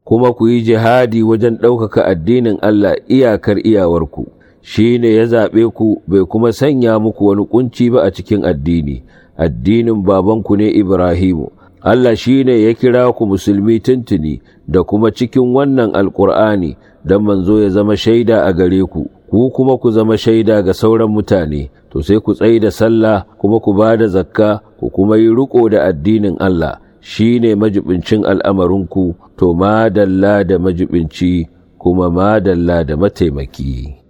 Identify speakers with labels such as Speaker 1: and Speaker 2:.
Speaker 1: kuma ku yi jihadi wajen ɗaukaka addinin Allah iyakar iyawarku, shi ne ya zaɓe ku bai kuma sanya muku wani ƙunci ba a cikin addini, addinin babanku ne Ibrahimu. Allah shi ne ya kira ku musulmi tuntuni da kuma cikin wannan alƙur'ani don manzo ya zama shaida a gare ku, ku kuma ku zama shaida ga sauran mutane, to sai ku tsai da sallah kuma ku ba da zakka ku kuma yi riƙo da addinin Allah. shi ne majibincin al'amarinku, to madalla da majibinci kuma madalla da mataimaki.